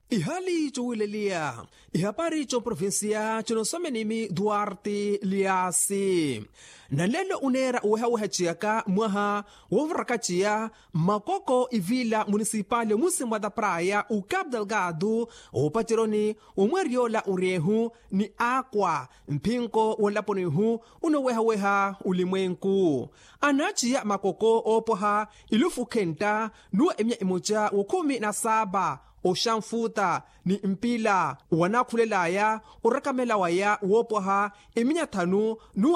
ihali cowileliya ihapari coprovinsia cinosomenimi duarte liasi nalelo unera uwehawehaciyaka mwaha wovrakaciya makoko ivila municipal musimwa da praia o cabo delgado opaceroni umweriola uriehu ni akwa mpinko wolaponihu unowehaweha ulimwenku anaciya makoko opoha ilufu khenta nuwa emya imoca wo khumi na saba oxanfuta ni mpila wanakhulelaya urakamela wopoha iminya thanu nu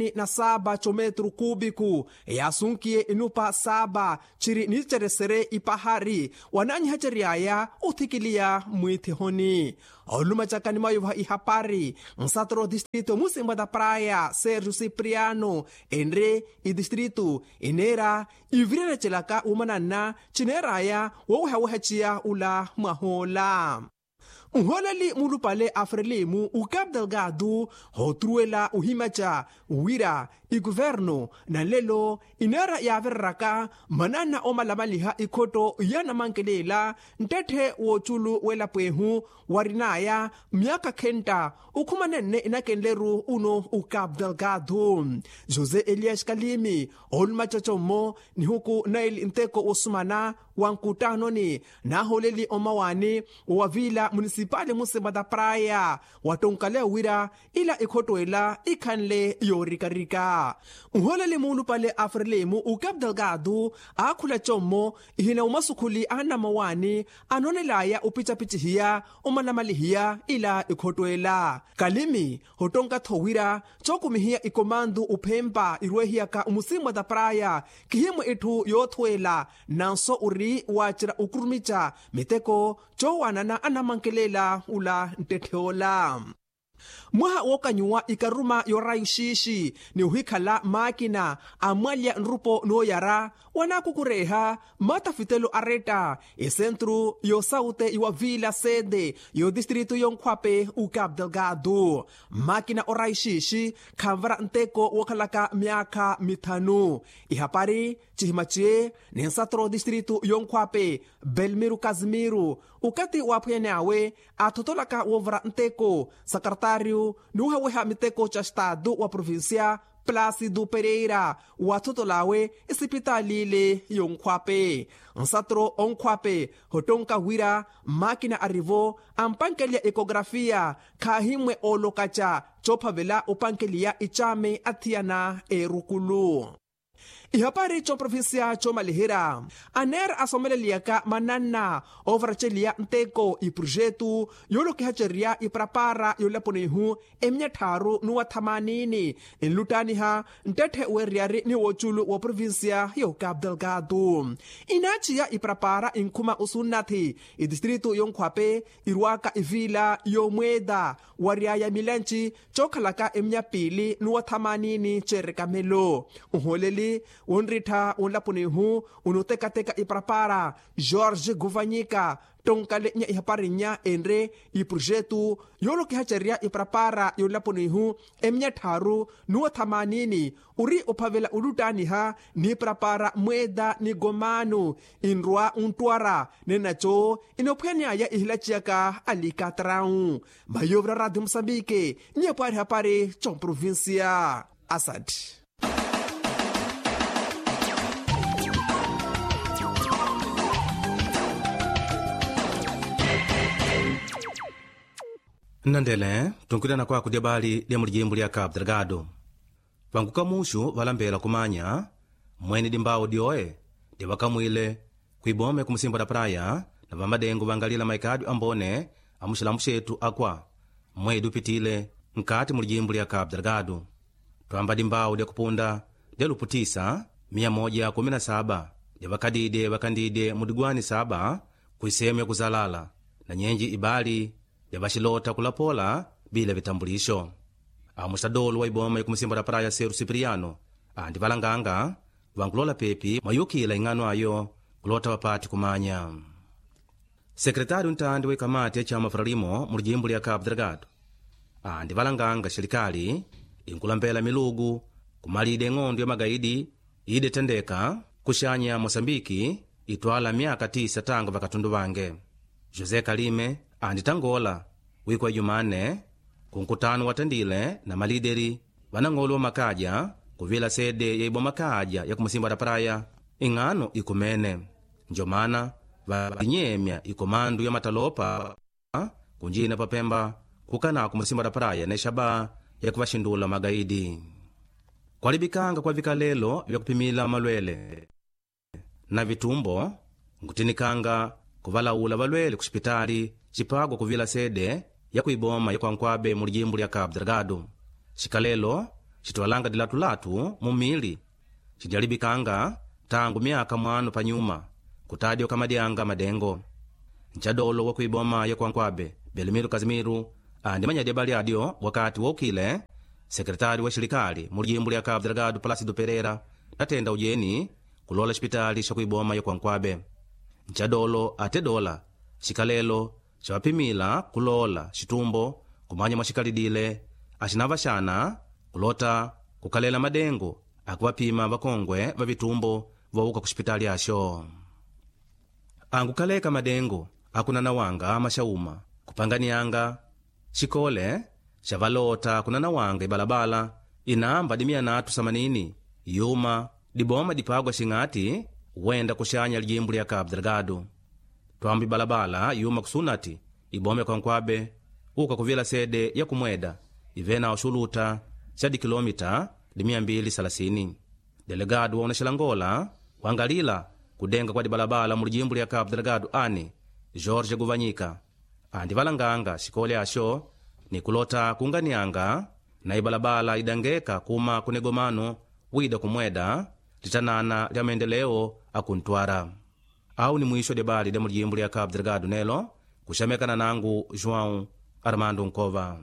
47 cometro cúbico yasunkiye inupa saba ciri niceresere ipahari wananyihaceriyaya uthikiliya mwithihoni olumacakani mayuva ihapari nsatro distrito musimba da praia sergio cipriano enre idistrito inera ivirerecelaka umananna cineraya wowuhewehaciya ula mwahola nholeli mulupale afrelimu o cabo delgado hotruela uhimaca wira iguvernu na lelo inera yaverraka manana omalamaliha ikhoto yanamankelela ntethe woculu welapwehu warinaya myaka khenta ukhumanenne inakenleru uno o cabo delgado josé elias kalimi olumacacomo nihuku naili nteko wosumana wa nkutanoni naholeli omawani wavila munisipali musimba da praia watonkale wira ila ikhotoela ikhanle yorikarika nholeli mulupale afrelemu o cabo delgado akhula commo ihina umasukhuli anamawani anonelaya upicapicihiya umanamalihiya ila ikhotoela kalimi hotonka thowira cokumihiya ikomandu uphempa irwehiyaka umusimwa da praia kihimwe itthu yothwela nanso uri wacira ukurumica miteko cowanana anamankelela ula ntetheola mwaha wokanyuwa ikaruma yorayu xixi ni uhikhala máquina amwalya nrupo nooyara wanakukureha matafitelo areta esentro yosaute iwavila sede yo distrito yonkhwape o cabo delgado máquina orayu xixi khamvara nteko wokhalaka myakha mithanu ihapari cihimaciye ni nsatro distrito yonkhwape belmiro casimiro ukati waphwene awe athotolaka wovra nteko secretário nuhaweha miteko ca estado wa província plácido pereira wathotolawe isipitalile yonkhwape nsatro onkhwape hotonka wira máquina arrivo ampankelya ecografia khahimwe olokaca cophavela upankeliya icame athiyana erukulu ihapari coprovinsia comalihira aner asomeleliyaka manana overaceliya nteko iprojetu yolokihaceriya iprapara yolaponihu eminya tharu nuwa thamanini enlutaniha ntethe weriyari ni woculu wa provinsia yo cabo delgado inaciya iprapara inkhuma usunnathi idistrito yonkhwape irwaka ivila yomweda wariaya milenci cokhalaka eminya pili nuwa thamanini cerekamelo uholeli wonrittha wonlapunihu unotekateka iprapara jorge guvanyika tonkale nya ihaparinya enre iprojetu yolokihaceriya iprapara yonlapunihu eminya tharu nuwa thamanini uri uphavela ulutaniha ni prapara mweda ni gomanu inrwa untwara nenaco inophwanyaya ihilaciyaka alikatrau mayovra radio moçambique nyepwari hapari comprovincia asad nnandele tunkwitana kwaku lya bali lya mulijimbo lya cabo delgado vanguka muxu valambela kumanya mwene dimbawu dyoe divakamwile kwibome kumusimbo da praia na vamadengo vangalila maikadyo ambone amuxilamu xetu akwa mwedi upitile nkati mulijimbo lya cabo delgado twamba dimbawu lya kupunda lya luputisa 117 lyavakadide vakandide mudigwani saba kuisemu ya kuzalala na nyenji ibali lyavaxilota kulapola bila vitambulisho amuxadolo wa iboma ikumusimba da praia seru cipriano andi valanganga vankulola pepi mwayukila ing'ano ayo kulota vapati kumanya sekretário ntandi wekamati ya chama frelimo mu lijimbo lya cabo delgado andi valanganga xelikali inkulambela milugu kumalide ng'ondo ya magaidi idetendeka kuxanya moçambiki itwala myaka tisa tanga vakatundu vange josé kalime anditangola wiku wa jumane ku nkutano watandile na malideri vanang'olo wa makaja kuvila sede ya iboma kaja ya kumusimba da praia ing'ano ikumene njomana valinyemya ikomandu ya matalopa kunjina papemba kukana kumusimba da praia ne shaba ya kuvaxindula magaidi kwalibikanga kwa vikalelo vya kupimila malwele na vitumbo nkutinikanga kuvalaula valwele ku xipitali cipagwa kuvila sede ya kuiboma ya kwankwabe mu lijimbu lya cabo delgado xikalelo citwalanga dilatulatu mu mili cidyalibikanga tangu myaka mwanu panyuma kutadya kamadyanga madengo ncadolo wa kuiboma ya kwankwabe belimiru kazimiru andi manyadya balyadyo wakati woukile sekretari wa xilikali mu lijimbu lya cabo delgado palasido pereira natenda ujeni kulola xipitali xa kuiboma ya kwankwabe ncadolo ate dola xikalelo xavapimila kulola xitumbo kumanya mwa xikalidile axinava xana kulota kukalela madengo akuvapima vakongwe va vitumbo vouka ku xipitali axo angukaleka madengo akunanawanga maxauma kupanganianga xikole xa valota kunanawanga ibalabala inamba dimianatu samanini yuma diboma dipagwa xing'ati wenda kuxanya lijimbu lya cabo delgado twamba ibalabala yuma kusunati ibome kwankwabe uka kuvila sede ya kumweda ivena uxuluta xa dikilomita di230 delegado waona xilangola wangalila kudenga kwa dibalabala mu lijimbu lya cabo delgado ani jorge guvanyika andi valanganga xikole axo ni kulota kunganianga na ibalabala idangeka kuma kunegomano wida kumweda litanana lya maendeleo akuntwara au ni mwisho debali lya mu lijimbu lya cabo delgado nelo kuxamekana nangu joão armando nkova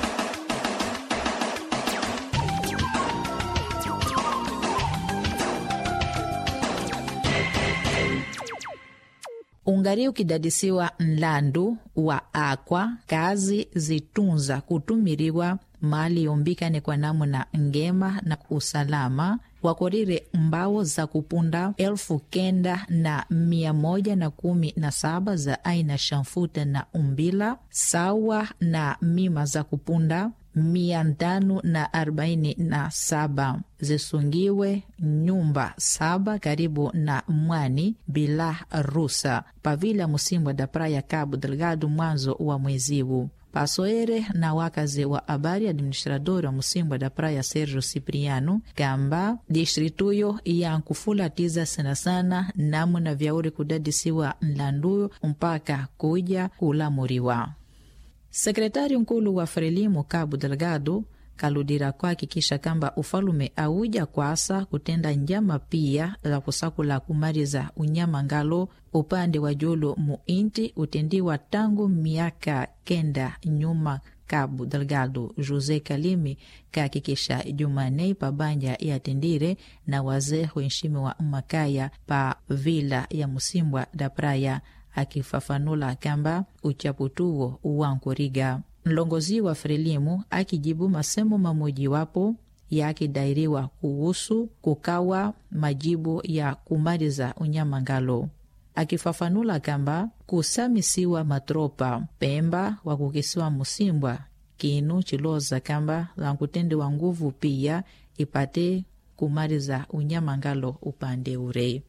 ungari ukidadisiwa nlandu wa akwa kazi zitunza kutumiriwa mali yombikane kwa namuna ngema na usalama wakorire mbawo za kupunda elfu kenda na mia moja na kumi na saba za aina shamfuta na umbila sawa na mima za kupunda mia tano na arobaini na saba zisungiwe nyumba saba karibu na mwani bila rusa pavila musimbwa da praia cabo delgado mwanzo wa mweziwu pasoere na wakazi wa habari administrador wa musimbwa da praia sergio cipriano kamba distrituyo yankufulatiza sana sana namuna vyauri kudadisiwa nlanduyo mpaka kuja kulamuriwa sekretari nkulu wa frelimu cabo delgado kaludira kuhakikisha kamba ufalume auja kwasa kutenda njama pia za kusakula kumaliza unyama ngalo upande wa julu muinti utendiwa tangu miaka kenda nyuma cabo delgado josé kalimi kahakikisha jumanei pabanja yatendire na wazee wenshimiwa makaya pa vila ya musimbwa da praia akifafanula kamba uchaputuwo uwankuriga mlongozi wa frelimu akijibu masemo mamojiwapo yakidairiwa kuhusu kukawa majibu ya kumaliza unyamangalo akifafanula kamba kusamisiwa matropa pemba wa kukisiwa musimbwa kinu chiloza kamba lankutendewa nguvu pia ipate kumaliza unyamangalo upande ure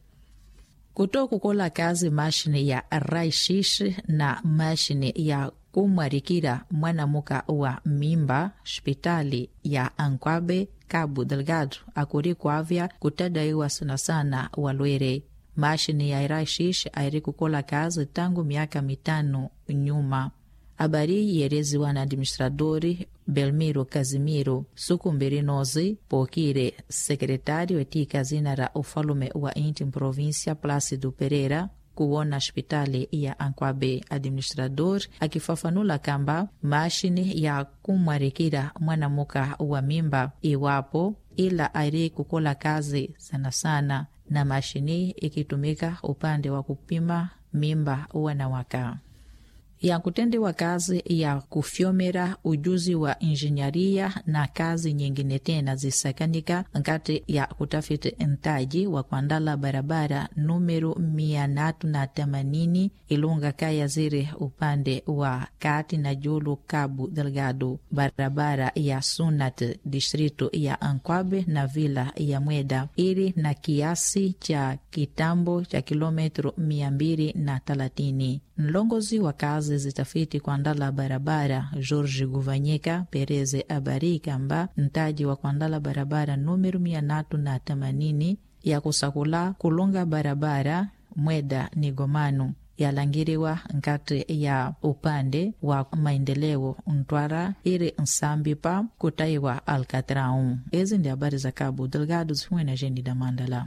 kuto kukola kazi mashine ya raishishi na mashine ya kumwarikira mwanamuka wa mimba hospitali ya ankwabe cabo delgado akuri kuavya kutadaiwa sana sana walwere mashine ya raishishi airi kukola kazi tangu miaka mitano nyuma habari yereziwa na administradori belmiro kazimiro suku mbiri nozi pokire sekretari wetika zina ra ufalume wa inti província plácido pereira kuwona hospitali ya ankwabe administrador akifafanula kamba mashini ya kumwarikira mwanamuka wa mimba iwapo ila airi kukola kazi sana sana na mashini ikitumika upande wa kupima mimba wanawaka ya kutendewa kazi ya kufyomera ujuzi wa injinyaria na kazi nyingine tena zisakanika nkati ya kutafiti ntaji wa kuandala barabara numero mia natu na themanini ilunga kaya zire upande wa kati na julu Cabo Delgado, barabara ya Sunat distrito ya Ankwabe na vila ya Mweda ili na kiasi cha kitambo cha kilometro mia mbili na thelathini. Mlongozi wa kazi zitafiti kuandala barabara George Guvanyika Pereze abari kamba mtaji wa kuandala barabara numero mia natu na themanini ya kusakula kulunga barabara Mweda ni Gomanu yalangiriwa nkati ya upande wa maendeleo Ntwara ili nsambipa kutaiwa Alcatrão. Ezi ndi habari za Cabo Delgado zifumwe na Jeni da Mandala.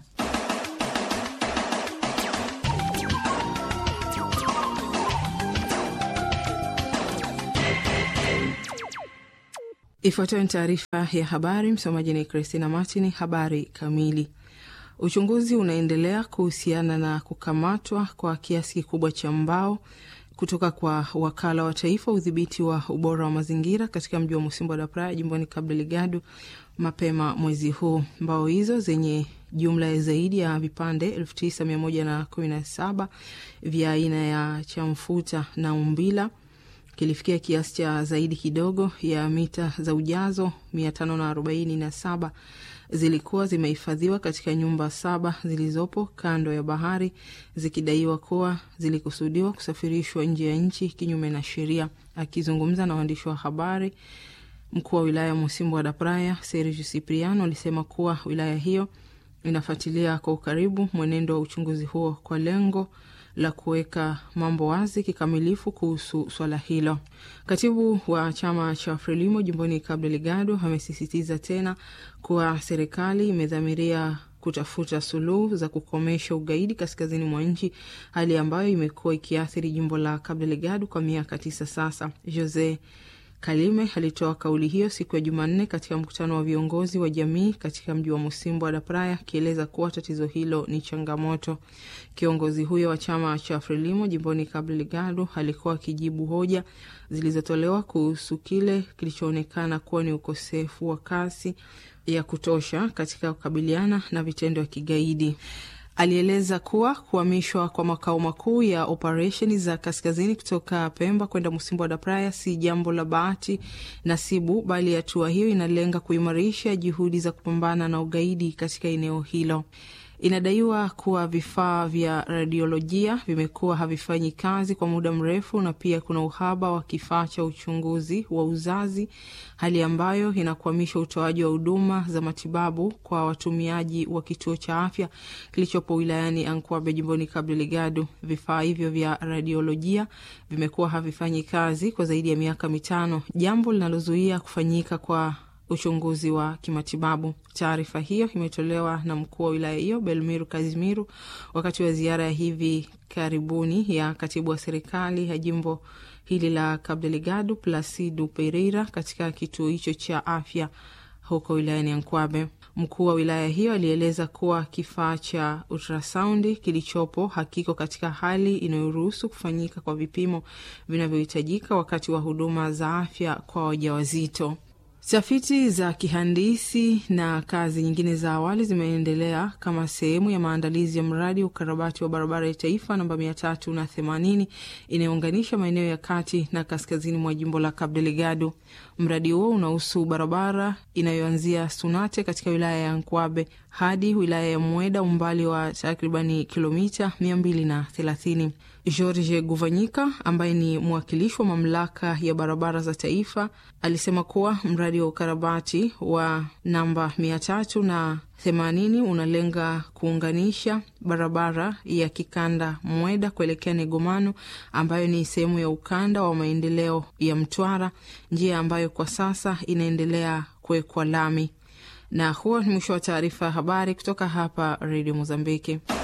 Ifuatayo ni taarifa ya habari. Msomaji ni Christina Martin. Habari kamili. Uchunguzi unaendelea kuhusiana na kukamatwa kwa kiasi kikubwa cha mbao kutoka kwa wakala wa taifa udhibiti wa ubora wa mazingira katika mji wa Musimbo da Praia jimboni Cabo Delgado mapema mwezi huu. Mbao hizo zenye jumla ya zaidi ya vipande elfu tisa mia moja na kumi na saba vya aina ya chamfuta na umbila kilifikia kiasi cha zaidi kidogo ya mita za ujazo mia tano na arobaini na saba zilikuwa zimehifadhiwa katika nyumba saba zilizopo kando ya bahari zikidaiwa kuwa zilikusudiwa kusafirishwa nje ya nchi kinyume na sheria. Akizungumza na waandishi wa habari, mkuu wa wilaya ya Musimbo da Praia Sergio Cipriano alisema kuwa wilaya hiyo inafuatilia kwa ukaribu mwenendo wa uchunguzi huo kwa lengo la kuweka mambo wazi kikamilifu kuhusu swala hilo. Katibu wa chama cha Frelimo jimboni Cabo Delgado amesisitiza tena kuwa serikali imedhamiria kutafuta suluhu za kukomesha ugaidi kaskazini mwa nchi, hali ambayo imekuwa ikiathiri jimbo la Cabo Delgado kwa miaka tisa sasa. Jose Kalime alitoa kauli hiyo siku ya Jumanne katika mkutano wa viongozi wa jamii katika mji wa Musimbo da Praia, akieleza kuwa tatizo hilo ni changamoto. Kiongozi huyo wa chama cha Frelimo jimboni Cabo Delgado alikuwa akijibu hoja zilizotolewa kuhusu kile kilichoonekana kuwa ni ukosefu wa kasi ya kutosha katika kukabiliana na vitendo vya kigaidi. Alieleza kuwa kuhamishwa kwa makao makuu ya operesheni za kaskazini kutoka Pemba kwenda Musimbo da Praia si jambo la bahati nasibu, bali hatua hiyo inalenga kuimarisha juhudi za kupambana na ugaidi katika eneo hilo. Inadaiwa kuwa vifaa vya radiolojia vimekuwa havifanyi kazi kwa muda mrefu, na pia kuna uhaba wa kifaa cha uchunguzi wa uzazi, hali ambayo inakwamisha utoaji wa huduma za matibabu kwa watumiaji wa kituo cha afya kilichopo wilayani Ankwabe jimboni Cabo Delgado. Vifaa hivyo vya radiolojia vimekuwa havifanyi kazi kwa zaidi ya miaka mitano, jambo linalozuia kufanyika kwa uchunguzi wa kimatibabu. Taarifa hiyo imetolewa na mkuu wa wilaya hiyo Belmiru Kazimiru wakati wa ziara ya hivi karibuni ya katibu wa serikali ya jimbo hili la Cabo Delgado Placido Pereira katika kituo hicho cha afya huko wilayani Ankwabe. Mkuu wa wilaya hiyo alieleza kuwa kifaa cha ultrasaundi kilichopo hakiko katika hali inayoruhusu kufanyika kwa vipimo vinavyohitajika wakati wa huduma za afya kwa wajawazito. Tafiti za kihandisi na kazi nyingine za awali zimeendelea kama sehemu ya maandalizi ya mradi wa ukarabati wa barabara ya taifa namba mia tatu na themanini inayounganisha maeneo ya kati na kaskazini mwa jimbo la Cabo Delgado. Mradi huo unahusu barabara inayoanzia Sunate katika wilaya ya Nkwabe hadi wilaya ya Mweda, umbali wa takribani kilomita mia mbili na thelathini. George Guvanyika ambaye ni mwakilishi wa mamlaka ya barabara za taifa alisema kuwa mradi wa ukarabati wa namba mia tatu na themanini unalenga kuunganisha barabara ya kikanda Mweda kuelekea Negomano ambayo ni sehemu ya ukanda wa maendeleo ya Mtwara, njia ambayo kwa sasa inaendelea kuwekwa lami. Na huo ni mwisho wa taarifa ya habari kutoka hapa Redio Mozambiki.